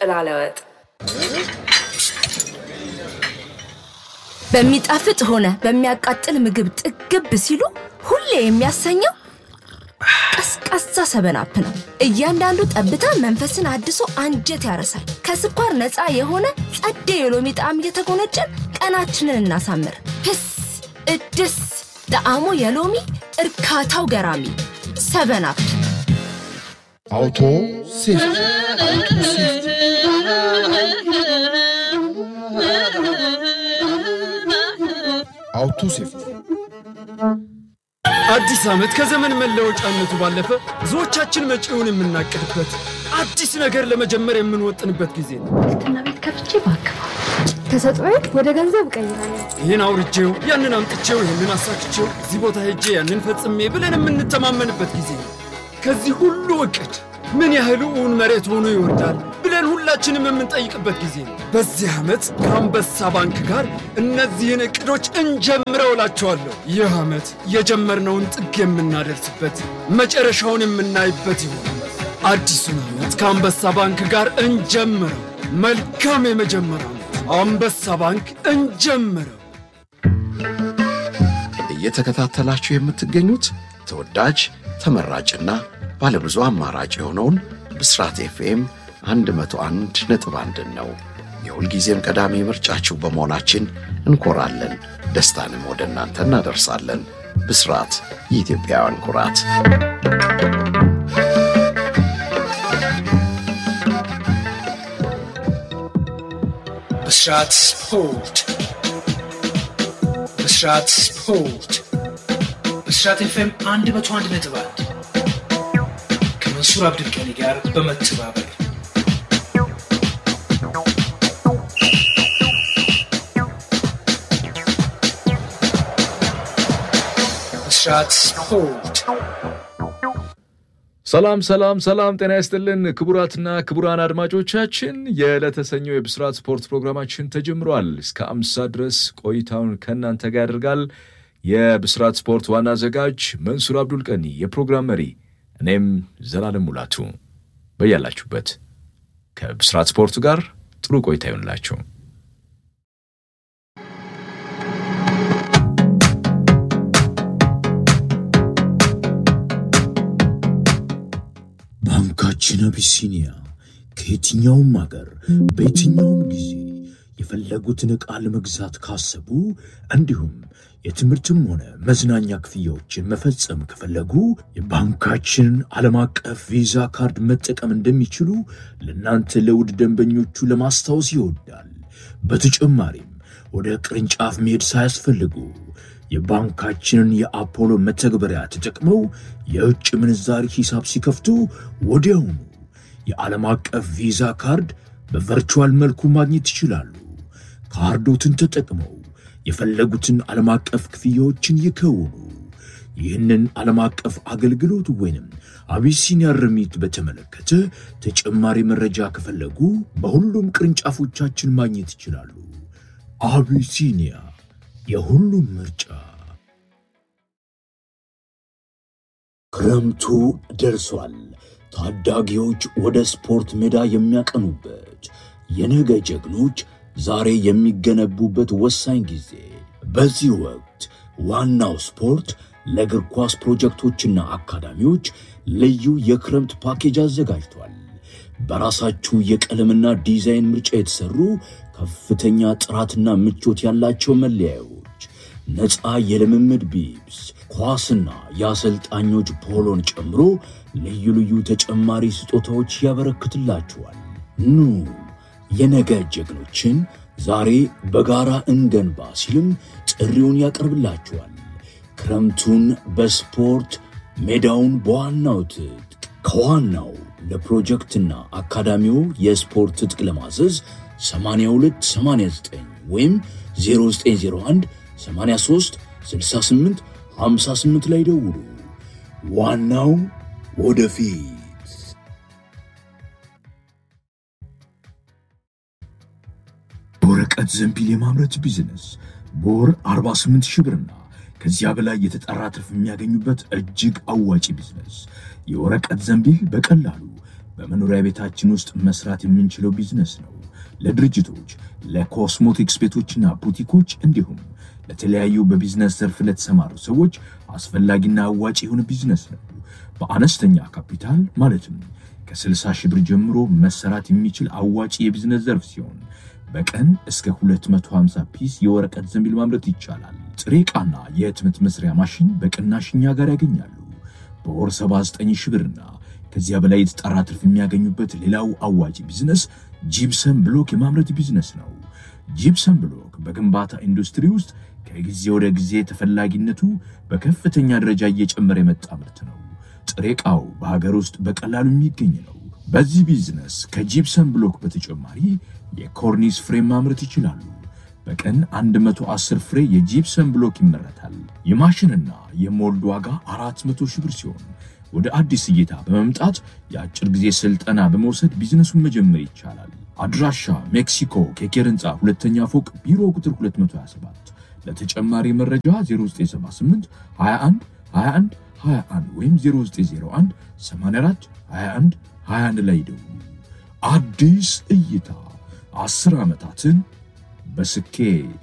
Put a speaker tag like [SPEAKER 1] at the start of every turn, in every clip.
[SPEAKER 1] ላለ ወጥ
[SPEAKER 2] በሚጣፍጥ ሆነ በሚያቃጥል ምግብ ጥግብ ሲሉ ሁሌ የሚያሰኘው ቀዝቃዛ ሰበናፕ ነው። እያንዳንዱ ጠብታ መንፈስን አድሶ አንጀት ያረሳል። ከስኳር ነፃ የሆነ ጸዴ የሎሚ ጣዕም እየተጎነጨን ቀናችንን እናሳምር። ህስ እድስ ጣዕሙ የሎሚ እርካታው ገራሚ ሰበናፕ።
[SPEAKER 3] አውቶ ሴፍቲ አውቶ ሴፍቲ አውቶ ሴፍቲ
[SPEAKER 4] አዲስ ዓመት ከዘመን መለወጫነቱ ባለፈ ብዙዎቻችን መጪውን የምናቅድበት አዲስ ነገር ለመጀመር የምንወጥንበት ጊዜ ነው።
[SPEAKER 5] እና ቤት ከፍቼ ባክፋ
[SPEAKER 6] ተሰጥኦዬ ወደ ገንዘብ እቀይራለሁ።
[SPEAKER 4] ይህን አውርቼው፣ ያንን አምጥቼው፣ ይህንን አሳክቼው፣ እዚህ ቦታ ሄጄ ያንን ፈጽሜ ብለን የምንተማመንበት ጊዜ ነው። ከዚህ ሁሉ እቅድ ምን ያህል እውን መሬት ሆኖ ይወርዳል ብለን ሁላችንም የምንጠይቅበት ጊዜ ነው። በዚህ ዓመት ከአንበሳ ባንክ ጋር እነዚህን እቅዶች እንጀምረው እላቸዋለሁ። ይህ ዓመት የጀመርነውን ጥግ የምናደርስበት መጨረሻውን የምናይበት ይሆናል። አዲሱን ዓመት ከአንበሳ ባንክ ጋር እንጀምረው። መልካም የመጀመሪያ ዓመት። አንበሳ ባንክ እንጀምረው።
[SPEAKER 3] እየተከታተላችሁ የምትገኙት ተወዳጅ ተመራጭና ባለብዙ አማራጭ የሆነውን ብስራት ኤፍኤም 101 ነጥብ አንድን ነው። የሁልጊዜም ቀዳሚ ምርጫችሁ በመሆናችን እንኮራለን። ደስታንም ወደ እናንተ እናደርሳለን። ብስራት የኢትዮጵያውያን ኩራት።
[SPEAKER 7] ብስራት ስፖርት ብስራት ስፖርት ብስራት ኤፍኤም አንድ መቶ አንድ ነጥብ አንድ ከመንሱር አብዱልቀኒ ጋር በመተባበር ብስራት ስፖርት
[SPEAKER 8] ሰላም ሰላም ሰላም፣ ጤና ይስጥልን ክቡራትና ክቡራን አድማጮቻችን የዕለተ ሰኞ የብስራት ስፖርት ፕሮግራማችን ተጀምሯል። እስከ አምሳ ድረስ ቆይታውን ከእናንተ ጋር ያደርጋል። የብስራት ስፖርት ዋና አዘጋጅ መንሱር አብዱል ቀኒ፣ የፕሮግራም መሪ እኔም ዘላለም ሙላቱ። በያላችሁበት ከብስራት ስፖርቱ ጋር ጥሩ ቆይታ ይሆንላችሁ።
[SPEAKER 9] ባንካችን አቢሲኒያ ከየትኛውም አገር በየትኛውም ጊዜ የፈለጉትን ዕቃ ለመግዛት ካሰቡ እንዲሁም የትምህርትም ሆነ መዝናኛ ክፍያዎችን መፈጸም ከፈለጉ የባንካችንን ዓለም አቀፍ ቪዛ ካርድ መጠቀም እንደሚችሉ ለእናንተ ለውድ ደንበኞቹ ለማስታወስ ይወዳል። በተጨማሪም ወደ ቅርንጫፍ መሄድ ሳያስፈልጉ የባንካችንን የአፖሎ መተግበሪያ ተጠቅመው የውጭ ምንዛሪ ሂሳብ ሲከፍቱ ወዲያውኑ የዓለም አቀፍ ቪዛ ካርድ በቨርቹዋል መልኩ ማግኘት ይችላሉ። ካርዶትን ተጠቅመው የፈለጉትን ዓለም አቀፍ ክፍያዎችን ይከውኑ። ይህንን ዓለም አቀፍ አገልግሎት ወይንም አቢሲኒያ ርሚት በተመለከተ ተጨማሪ መረጃ ከፈለጉ በሁሉም ቅርንጫፎቻችን ማግኘት ይችላሉ። አቢሲኒያ የሁሉም ምርጫ። ክረምቱ ደርሷል። ታዳጊዎች ወደ ስፖርት ሜዳ የሚያቀኑበት የነገ ጀግኖች ዛሬ የሚገነቡበት ወሳኝ ጊዜ። በዚህ ወቅት ዋናው ስፖርት ለእግር ኳስ ፕሮጀክቶችና አካዳሚዎች ልዩ የክረምት ፓኬጅ አዘጋጅቷል። በራሳችሁ የቀለምና ዲዛይን ምርጫ የተሰሩ ከፍተኛ ጥራትና ምቾት ያላቸው መለያዮች፣ ነፃ የልምምድ ቢብስ፣ ኳስና የአሰልጣኞች ፖሎን ጨምሮ ልዩ ልዩ ተጨማሪ ስጦታዎች ያበረክትላችኋል። ኑ የነገ ጀግኖችን ዛሬ በጋራ እንገንባ ሲልም ጥሪውን ያቀርብላችኋል። ክረምቱን በስፖርት ሜዳውን በዋናው ትጥቅ ከዋናው ለፕሮጀክትና አካዳሚው የስፖርት ትጥቅ ለማዘዝ 8289 ወይም 0901 83 68 58 ላይ ደውሉ። ዋናው ወደፊት። በወረቀት ዘንቢል የማምረት ቢዝነስ በወር 48 ሺህ ብርና ከዚያ በላይ የተጠራ ትርፍ የሚያገኙበት እጅግ አዋጪ ቢዝነስ። የወረቀት ዘንቢል በቀላሉ በመኖሪያ ቤታችን ውስጥ መስራት የምንችለው ቢዝነስ ነው። ለድርጅቶች፣ ለኮስሞቲክስ ቤቶችና ቡቲኮች እንዲሁም ለተለያዩ በቢዝነስ ዘርፍ ለተሰማሩ ሰዎች አስፈላጊና አዋጭ የሆነ ቢዝነስ ነው። በአነስተኛ ካፒታል ማለትም ከ60 ሺህ ብር ጀምሮ መሰራት የሚችል አዋጭ የቢዝነስ ዘርፍ ሲሆን በቀን እስከ 250 ፒስ የወረቀት ዘንቢል ማምረት ይቻላል። ጥሬ ዕቃና የህትመት መስሪያ ማሽን በቅናሽ እኛ ጋር ያገኛሉ። በወር 79 ሺህ ብርና ከዚያ በላይ የተጣራ ትርፍ የሚያገኙበት ሌላው አዋጭ ቢዝነስ ጂፕሰም ብሎክ የማምረት ቢዝነስ ነው። ጂፕሰም ብሎክ በግንባታ ኢንዱስትሪ ውስጥ ከጊዜ ወደ ጊዜ ተፈላጊነቱ በከፍተኛ ደረጃ እየጨመረ የመጣ ምርት ነው። ጥሬ ዕቃው በሀገር ውስጥ በቀላሉ የሚገኝ ነው። በዚህ ቢዝነስ ከጂፕሰም ብሎክ በተጨማሪ የኮርኒስ ፍሬም ማምረት ይችላሉ። በቀን 110 ፍሬ የጂፕሰም ብሎክ ይመረታል። የማሽንና የሞልድ ዋጋ 400 ሺህ ብር ሲሆን ወደ አዲስ እይታ በመምጣት የአጭር ጊዜ ስልጠና በመውሰድ ቢዝነሱን መጀመር ይቻላል። አድራሻ ሜክሲኮ ኬኬር ህንፃ ሁለተኛ ፎቅ ቢሮ ቁጥር 227። ለተጨማሪ መረጃ 0978 21 21 21 ወይም 0901 84 21 21 ላይ ይደውሉ። አዲስ እይታ አስር ዓመታትን በስኬት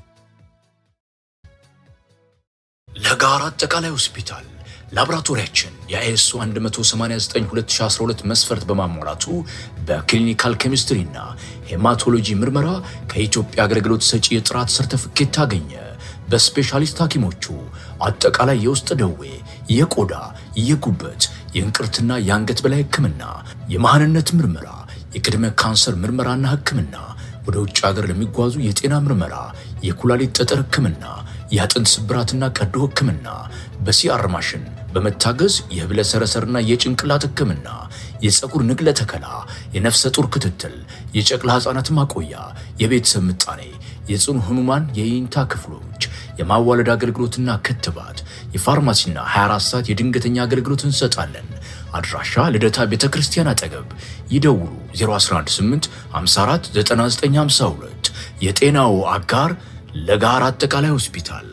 [SPEAKER 1] ለጋራ አጠቃላይ ሆስፒታል ላቦራቶሪያችን የአይኤስኦ 189/2012 መስፈርት በማሟላቱ በክሊኒካል ኬሚስትሪና ሄማቶሎጂ ምርመራ ከኢትዮጵያ አገልግሎት ሰጪ የጥራት ሰርተፍኬት ታገኘ። በስፔሻሊስት ሐኪሞቹ አጠቃላይ የውስጥ ደዌ፣ የቆዳ፣ የጉበት፣ የእንቅርትና የአንገት በላይ ሕክምና፣ የመሃንነት ምርመራ፣ የቅድመ ካንሰር ምርመራና ሕክምና፣ ወደ ውጭ ሀገር ለሚጓዙ የጤና ምርመራ፣ የኩላሊት ጠጠር ሕክምና፣ የአጥንት ስብራትና ቀዶ ሕክምና፣ በሲአር ማሽን በመታገዝ የህብለ ሰረሰርና የጭንቅላት ሕክምና፣ የፀጉር ንቅለ ተከላ፣ የነፍሰ ጡር ክትትል፣ የጨቅላ ሕፃናት ማቆያ፣ የቤተሰብ ምጣኔ፣ የጽኑ ህሙማን የይንታ ክፍሎች፣ የማዋለድ አገልግሎትና ክትባት፣ የፋርማሲና 24 ሰዓት የድንገተኛ አገልግሎት እንሰጣለን። አድራሻ ልደታ ቤተ ክርስቲያን አጠገብ። ይደውሉ 0118 54 9952 የጤናው አጋር ለጋራ አጠቃላይ ሆስፒታል።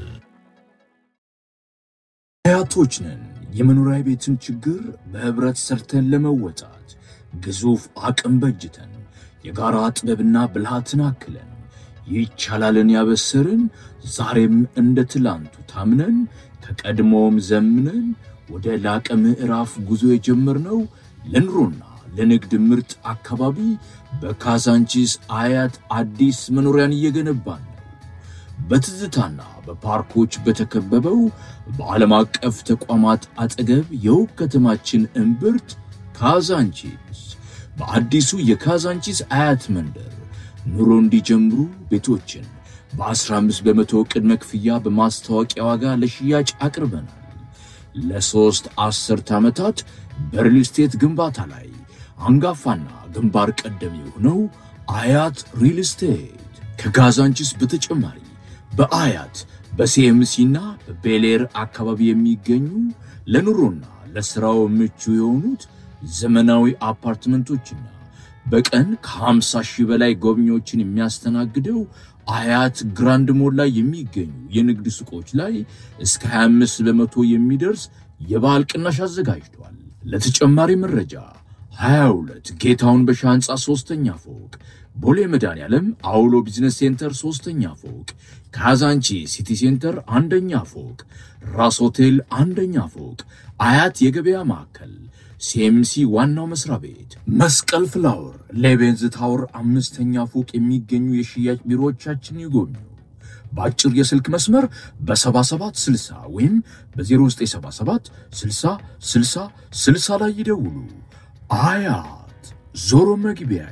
[SPEAKER 9] አያቶች ነን። የመኖሪያ ቤትን ችግር በህብረት ሰርተን ለመወጣት ግዙፍ አቅም በጅተን የጋራ ጥበብና ብልሃትን አክለን ይቻላልን ያበሰርን ዛሬም እንደ ትላንቱ ታምነን ከቀድሞውም ዘምነን ወደ ላቀ ምዕራፍ ጉዞ የጀመርነው ለኑሮና ለንግድ ምርጥ አካባቢ በካዛንቺስ አያት አዲስ መኖሪያን እየገነባን ነው። በትዝታና በፓርኮች በተከበበው በዓለም አቀፍ ተቋማት አጠገብ የውብ ከተማችን እምብርት ካዛንቺስ በአዲሱ የካዛንቺስ አያት መንደር ኑሮ እንዲጀምሩ ቤቶችን በ15 በመቶ ቅድመ ክፍያ በማስታወቂያ ዋጋ ለሽያጭ አቅርበናል። ለሦስት አስርት ዓመታት በሪል ስቴት ግንባታ ላይ አንጋፋና ግንባር ቀደም የሆነው አያት ሪል ስቴት ከካዛንቺስ በተጨማሪ በአያት በሲኤምሲና በቤሌር አካባቢ የሚገኙ ለኑሮና ለሥራው ምቹ የሆኑት ዘመናዊ አፓርትመንቶችና በቀን ከ50 ሺህ በላይ ጎብኚዎችን የሚያስተናግደው አያት ግራንድ ሞል ላይ የሚገኙ የንግድ ሱቆች ላይ እስከ 25 በመቶ የሚደርስ የበዓል ቅናሽ አዘጋጅቷል። ለተጨማሪ መረጃ 22 ጌታውን በሻ ህንፃ ሶስተኛ ፎቅ ቦሌ መድኃኔዓለም አውሎ ቢዝነስ ሴንተር ሶስተኛ ፎቅ፣ ካዛንቺ ሲቲ ሴንተር አንደኛ ፎቅ፣ ራስ ሆቴል አንደኛ ፎቅ፣ አያት የገበያ ማዕከል፣ ሲኤምሲ ዋናው መስሪያ ቤት፣ መስቀል ፍላወር፣ ሌቤንዝ ታወር አምስተኛ ፎቅ የሚገኙ የሽያጭ ቢሮዎቻችን ይጎብኙ። በአጭር የስልክ መስመር በ7760 ወይም በ0977 60 60 60 ላይ ይደውሉ። አያት ዞሮ መግቢያዬ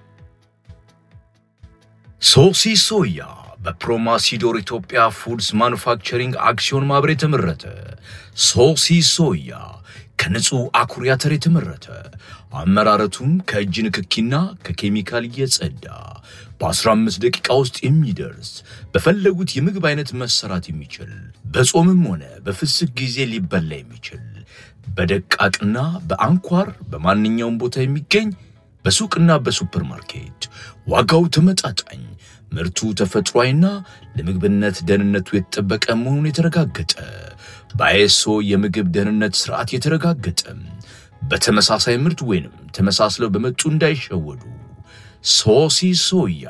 [SPEAKER 1] ሶሲ ሶያ በፕሮማሲዶር ኢትዮጵያ ፉድስ ማኑፋክቸሪንግ አክሲዮን ማህበር የተመረተ ሶሲ ሶያ ከንጹህ አኩሪ አተር የተመረተ አመራረቱም ከእጅ ንክኪና ከኬሚካል የጸዳ በ15 ደቂቃ ውስጥ የሚደርስ በፈለጉት የምግብ አይነት መሰራት የሚችል በጾምም ሆነ በፍስክ ጊዜ ሊበላ የሚችል በደቃቅና በአንኳር በማንኛውም ቦታ የሚገኝ በሱቅና በሱፐር ማርኬት ዋጋው ተመጣጣኝ ምርቱ ተፈጥሯዊና ለምግብነት ደህንነቱ የተጠበቀ መሆኑን የተረጋገጠ በአይኤስኦ የምግብ ደህንነት ስርዓት የተረጋገጠ በተመሳሳይ ምርት ወይንም ተመሳስለው በመጡ እንዳይሸወዱ። ሶሲ ሶያ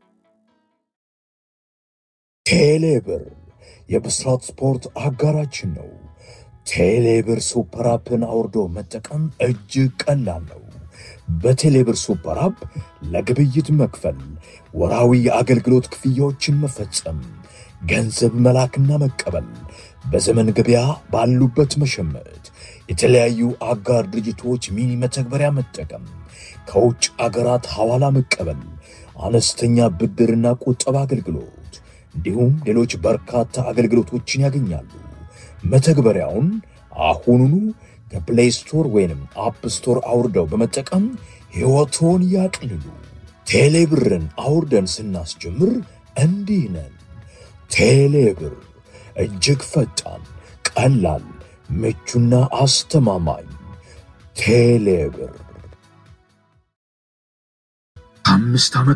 [SPEAKER 9] ቴሌብር የብስራት ስፖርት አጋራችን ነው። ቴሌብር ሱፐር አፕን አውርዶ መጠቀም እጅግ ቀላል ነው። በቴሌብር ሱፐር አፕ ለግብይት መክፈል፣ ወራዊ የአገልግሎት ክፍያዎችን መፈጸም፣ ገንዘብ መላክና መቀበል፣ በዘመን ገበያ ባሉበት መሸመት፣ የተለያዩ አጋር ድርጅቶች ሚኒ መተግበሪያ መጠቀም፣ ከውጭ አገራት ሐዋላ መቀበል፣ አነስተኛ ብድርና ቁጠባ አገልግሎት እንዲሁም ሌሎች በርካታ አገልግሎቶችን ያገኛሉ። መተግበሪያውን አሁኑኑ ከፕሌይ ስቶር ወይንም አፕ ስቶር አውርደው በመጠቀም ሕይወቶን ያቅልሉ። ቴሌብርን አውርደን ስናስጀምር እንዲህ ነን። ቴሌብር እጅግ ፈጣን፣ ቀላል፣ ምቹና አስተማማኝ። ቴሌብር
[SPEAKER 8] አምስት ዓመት